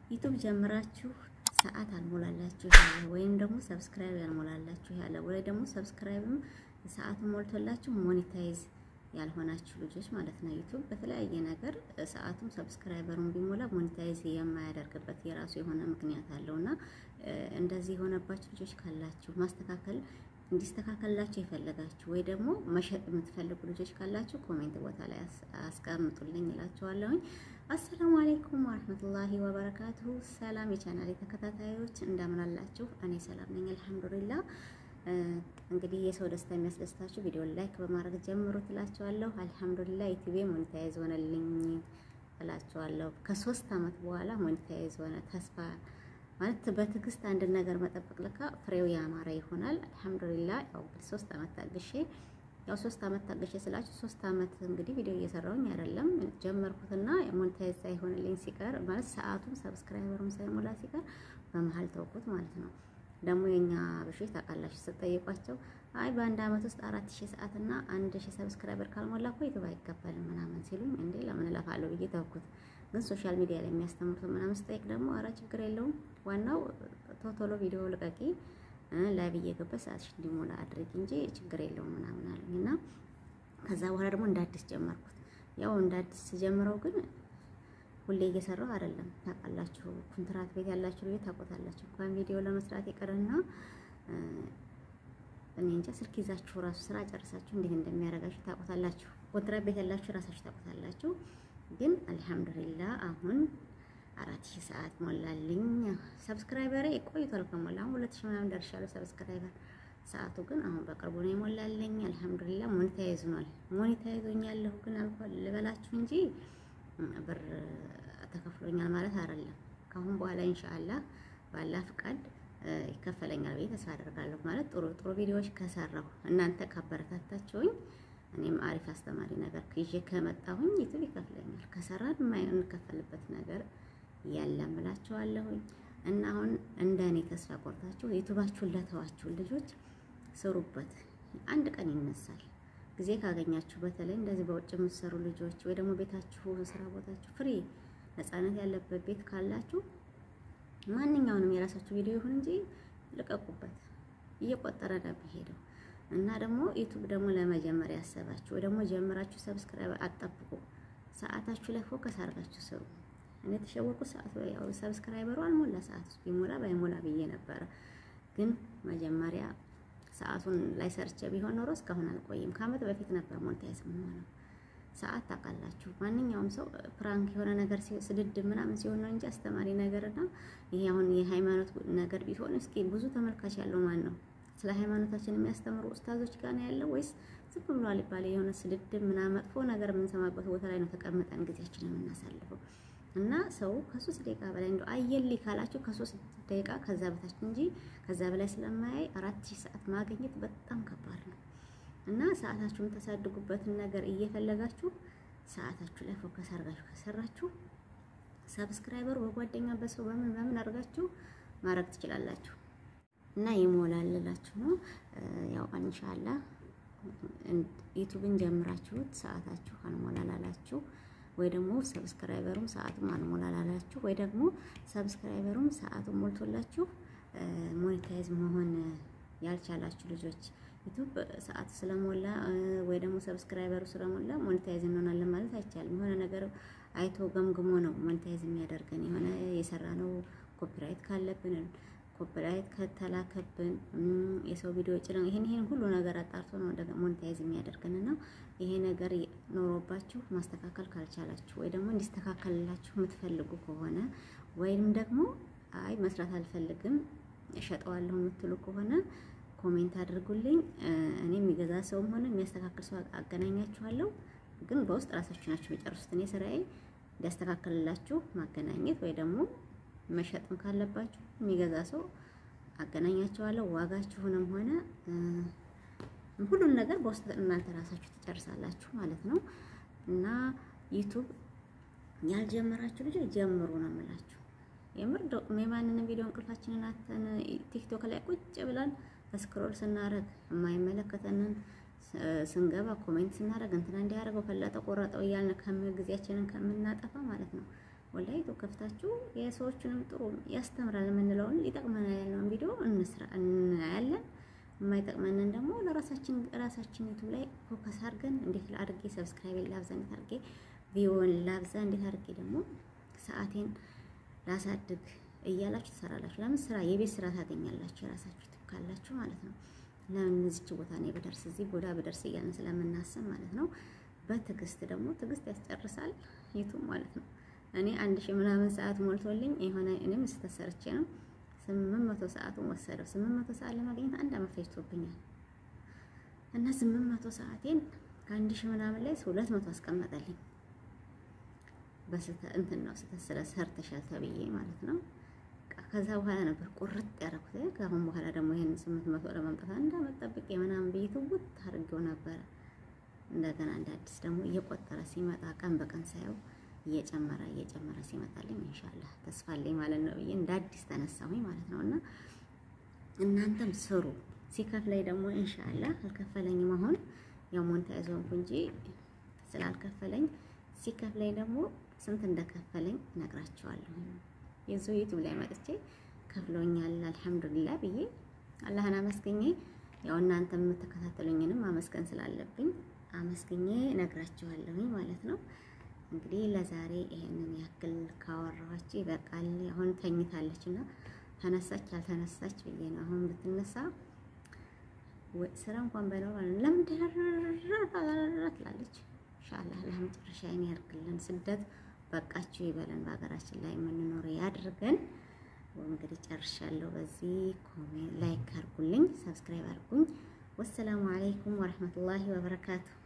ዩቱብ ጀምራችሁ ሰዓት አልሞላላችሁ ያለ ወይም ደግሞ ሰብስክራይብ ያልሞላላችሁ ያለ ወይ ደግሞ ሰብስክራይብም ሰዓቱን ሞልቶላችሁ ሞኔታይዝ ያልሆናችሁ ልጆች ማለት ነው። ዩቱብ በተለያየ ነገር ሰዓቱም ሰብስክራይበሩን ቢሞላ ሞኔታይዝ የማያደርግበት የራሱ የሆነ ምክንያት አለውና እንደዚህ የሆነባችሁ ልጆች ካላችሁ ማስተካከል እንዲስተካከልላችሁ የፈለጋችሁ ወይ ደግሞ መሸጥ የምትፈልጉ ልጆች ካላችሁ ኮሜንት ቦታ ላይ አስቀምጡልኝ እላችኋለሁኝ። አሰላሙ አለይኩም ወራህመቱላሂ ወበረካቱሁ። ሰላም የቻናል ተከታታዮች እንደምን አላችሁ? እኔ ሰላም ነኝ አልሐምዱሊላህ። እንግዲህ የሰው ደስታ የሚያስደስታችሁ ቪዲዮ ላይክ በማድረግ ጀምሩ ትላችኋለሁ። አልሐምዱሊላህ ዩቲዩብ ሞኔታይዝ ሆነልኝ እላችኋለሁ። ከሶስት አመት በኋላ ሞኔታይዝ ሆነ። ተስፋ ማለት በትዕግስት አንድ ነገር መጠበቅ ለካ ፍሬው ያማረ ይሆናል። አልሐምዱሊላህ ያው ሶስት አመት ታግሼ ያው ሶስት አመት ታግሼ ስላችሁ ሶስት አመት እንግዲህ ቪዲዮ እየሰራሁኝ አይደለም ጀመርኩትና ሞኔታይዝ ሳይሆንልኝ ሲቀር ማለት ሰዓቱም ሰብስክራይበሩም ሳይሞላ ሲቀር በመሀል ተውኩት ማለት ነው። ደግሞ የኛ በሾች ታውቃላችሁ ስትጠይቋቸው አይ በአንድ አመት ውስጥ አራት ሺህ ሰዓት እና አንድ ሺህ ሰብስክራይበር ካልሞላ እኮ ዩቱብ አይከፈልም ምናምን ሲሉኝ እንዴ ለምን እለፋለሁ ብዬ ተውኩት። ግን ሶሻል ሚዲያ ላይ የሚያስተምሩት ምናምን ስጠይቅ ደግሞ አረ ችግር የለውም ዋናው ቶቶሎ ቪዲዮ ልቀቂ ላይቭ እየገባች ሰዓትሽ እንዲሞላ አድርጊ እንጂ ችግር የለውም ምናምን አሉኝ እና ከዛ በኋላ ደግሞ እንደ አዲስ ጀመርኩት። ያው እንደ አዲስ ጀምረው ግን ሁሌ እየሰራው አይደለም። ታውቃላችሁ ኮንትራት ቤት ያላችሁ ልጅ ታውቁታላችሁ። እንኳን ቪዲዮ ለመስራት ይቅርና እኔ እንጃ ስልክ ይዛችሁ ራሱ ስራ ጨርሳችሁ እንዴት እንደሚያደርጋችሁ ታውቁታላችሁ። ኮንትራት ቤት ያላችሁ ራሳችሁ ታውቁታላችሁ። ግን አልሐምዱሊላህ አሁን አራት ሺህ ሰዓት ሞላልኝ። ሰብስክራይበሬ ቆይቷል ከሞላ አሁን ሁለት ሺህ ምናምን ደርሻለሁ ሰብስክራይበር። ሰዓቱ ግን አሁን በቅርቡ ነው የሞላልኝ። አልሐምዱሊላህ ሞኔታይዝ ሆኗል። ሞኔታይዝ ሆኛለሁ ግን አልኳል ልበላችሁ እንጂ ብር ተከፍሎኛል ማለት አይደለም። ከአሁን በኋላ ኢንሻአላህ ባላ ፍቃድ ይከፈለኛል ብዬ ተስፋ አደርጋለሁ። ማለት ጥሩ ጥሩ ቪዲዮዎች ከሰራሁ እናንተ ካበረታታችሁኝ እኔም አሪፍ አስተማሪ ነገር ይዤ ከመጣሁኝ ዩቲዩብ ይከፍለኛል። ከሰራን የማንከፈልበት ነገር የለም እላችኋለሁኝ። እና አሁን እንደኔ ተስፋ ቆርጣችሁ ዩቲዩባችሁን ለተዋችሁ ልጆች ስሩበት። አንድ ቀን ይነሳል። ጊዜ ካገኛችሁ በተለይ እንደዚህ በውጭ የምትሰሩ ልጆች ወይ ደግሞ ቤታችሁ ስራ ቦታችሁ ፍሪ ነፃነት ያለበት ቤት ካላችሁ ማንኛውንም የራሳችሁ ቪዲዮ ይሁን እንጂ ልቀቁበት። እየቆጠረ ነው የሚሄደው እና ደግሞ ዩቱብ ደግሞ ለመጀመሪያ ያሰባችሁ ወይ ደግሞ ጀምራችሁ ሰብስክራይብ አጠብቁ። ሰዓታችሁ ላይ ፎከስ አድርጋችሁ ስሩ። እኔ የተሸወቁ ሰዓት ያው ሰብስክራይበሩ አልሞላ ሰዓት ውስጥ ቢሞላ ባይሞላ ብዬ ነበረ ግን መጀመሪያ ሰዓቱን ላይ ሰርቼ ቢሆን ኖሮ እስካሁን አልቆይም። ከአመት በፊት ነበር ሞኔታይዝ የምሆነው። ሰዓት ታውቃላችሁ፣ ማንኛውም ሰው ፕራንክ የሆነ ነገር ስድድ ምናምን ሲሆን ነው እንጂ አስተማሪ ነገርና ይሄ አሁን የሃይማኖት ነገር ቢሆን እስኪ ብዙ ተመልካች ያለው ማን ነው? ስለ ሃይማኖታችን የሚያስተምሩ ኡስታዞች ጋር ነው ያለው ወይስ ዝም ብሎ አልባሌ የሆነ ስድድ ምናምን መጥፎ ነገር የምንሰማበት ቦታ ላይ ነው ተቀምጠን ጊዜያችንን የምናሳልፈው? እና ሰው ከሶስት ደቂቃ በላይ እንደው አየልኝ ካላችሁ ከሶስት ደቂቃ ከዛ በታች እንጂ ከዛ በላይ ስለማያይ አራት ሺህ ሰዓት ማግኘት በጣም ከባድ ነው። እና ሰዓታችሁ የምታሳድጉበትን ነገር እየፈለጋችሁ ሰዓታችሁ ላይ ፎከስ አድርጋችሁ ከሰራችሁ ሰብስክራይበሩ በጓደኛ በሰው በምን በምን አድርጋችሁ ማድረግ ትችላላችሁ። እና ይሞላልላችሁ ነው ያው ኢንሻአላህ ዩቲዩብን ጀምራችሁት ሰዓታችሁ አልሞላላላችሁ ወይ ደግሞ ሰብስክራይበሩም ሰዓቱም አልሞላላላችሁ ወይ ደግሞ ሰብስክራይበሩም ሰዓቱም ሞልቶላችሁ ሞኔታይዝ መሆን ያልቻላችሁ ልጆች ዩቲዩብ ሰዓቱ ስለሞላ ወይ ደግሞ ሰብስክራይበሩ ስለሞላ ሞኔታይዝ እንሆናለን ማለት አይቻልም። የሆነ ነገር አይቶ ገምግሞ ነው ሞኔታይዝ የሚያደርገን። የሆነ የሰራ ነው ኮፒራይት ካለብን ኮፒራይት ከተላከብን የሰው ቪዲዮ ጭነው ይሄን ይሄን ሁሉ ነገር አጣርቶ ነው ወደ ሞኔታይዝ የሚያደርገን እና ይሄ ነገር ኖሮባችሁ ማስተካከል ካልቻላችሁ ወይ ደግሞ እንዲስተካከልላችሁ የምትፈልጉ ከሆነ ወይም ደግሞ አይ መስራት አልፈልግም እሸጠዋለሁ የምትሉ ከሆነ ኮሜንት አድርጉልኝ። እኔ የሚገዛ ሰውም ሆነ የሚያስተካክል ሰው አገናኛችኋለሁ። ግን በውስጥ ራሳችሁ ናችሁ የሚጨርሱት። እኔ ስራዬ እንዲያስተካክልላችሁ ማገናኘት ወይ ደግሞ መሸጥም ካለባችሁ የሚገዛ ሰው አገናኛቸዋለሁ። ዋጋችሁንም ሆነ ሁሉን ነገር በውስጥ እናንተ ራሳችሁ ትጨርሳላችሁ ማለት ነው። እና ዩቱብ ያልጀመራችሁ ልጆች ጀምሩ ነው የምላችሁ። የምር የማንንም ቪዲዮ እንቅልፋችንን አተን ቲክቶክ ላይ ቁጭ ብለን ስክሮል ስናረግ የማይመለከተንን ስንገባ ኮሜንት ስናረግ እንትና እንዲያደርገው ፈለጠ ቆረጠው እያልን ከም ጊዜያችንን ከምናጠፋ ማለት ነው ወላሂ ዩቱብ ከፍታችሁ የሰዎችንም ጥሩ ያስተምራል የምንለውን ይጠቅመናል ያለውን ቪዲዮ እንስራ እናያለን። የማይጠቅመንን ደግሞ ለራሳችን ራሳችን ዩቱብ ላይ ፎከስ አድርገን እንዴት አድርጌ ሰብስክራይብ ላብዛ፣ እንዴት አድርጌ ቪዲዮን ላብዛ፣ እንዴት አድርጌ ደግሞ ሰዓቴን ላሳድግ እያላችሁ ትሰራላችሁ። ለምን ስራ የቤት ስራ ታገኛላችሁ የራሳችሁ ዩቱብ ካላችሁ ማለት ነው። ለምን እዚች ቦታ ነው በደርስ እዚህ ቦታ በደርስ እያልን ስለምናስብ ማለት ነው። በትዕግስት ደግሞ ትዕግስት ያስጨርሳል ዩቱብ ማለት ነው። እኔ አንድ ሺህ ምናምን ሰዓት ሞልቶልኝ የሆነ እኔም ስተሰርቼ ነው ስምንት መቶ ሰዓቱን ወሰደው። ስምንት መቶ ሰዓት ለማግኘት አንድ አመት ፈጅቶብኛል እና ስምንት መቶ ሰዓቴን ከአንድ ሺህ ምናምን ላይ ሁለት መቶ አስቀመጠልኝ። በስተ እንትን ነው ስተስለ ሰርተሻል ተብዬ ማለት ነው። ከዛ በኋላ ነበር ቁርጥ ያደረኩት። ከአሁን በኋላ ደግሞ ይሄን ስምንት መቶ ለማምጣት አንድ አመት ጠብቄ ምናምን ብዬ ትውት አድርጌው ነበረ። እንደገና እንደ አዲስ ደግሞ እየቆጠረ ሲመጣ ቀን በቀን ሳየው እየጨመረ እየጨመረ ሲመጣልኝ ኢንሻአላህ ተስፋ አለኝ ማለት ነው ብዬ እንደ አዲስ ተነሳሁኝ ማለት ነው። እና እናንተም ስሩ። ሲከፍለኝ ደግሞ ኢንሻአላህ አልከፈለኝም። አሁን ያው ሞኔታይዝ ሆንኩ እንጂ ስላልከፈለኝ ሲከፍለኝ ደግሞ ስንት እንደከፈለኝ እነግራቸዋለሁ። የዚሁ ዩቲዩብ ላይ መጥቼ ከፍሎኛል አልሐምዱሊላህ ብዬ አላህን አመስግኜ ያው እናንተ የምትከታተሉኝንም አመስገን ስላለብኝ አመስግኜ እነግራቸዋለሁኝ ማለት ነው። እንግዲህ ለዛሬ ይሄንን ያክል ካወራኋችሁ ይበቃል። አሁን ተኝታለች እና ተነሳች አልተነሳች ብዬ ነው። አሁን ብትነሳ ስራ እንኳን ባይኖር ለምን ትላለች። ኢንሻአላህ ለመጨረሻዬን ያርግልን። ስደት በቃችሁ ይበለን። በሀገራችን ላይ የምንኖር ያድርገን። እንግዲህ ጨርሻለሁ። በዚህ ኮሜንት ላይክ አርጉልኝ፣ ሰብስክራይብ አርጉኝ። ወሰላሙ አለይኩም ወረህመቱላሂ ወበረካቱ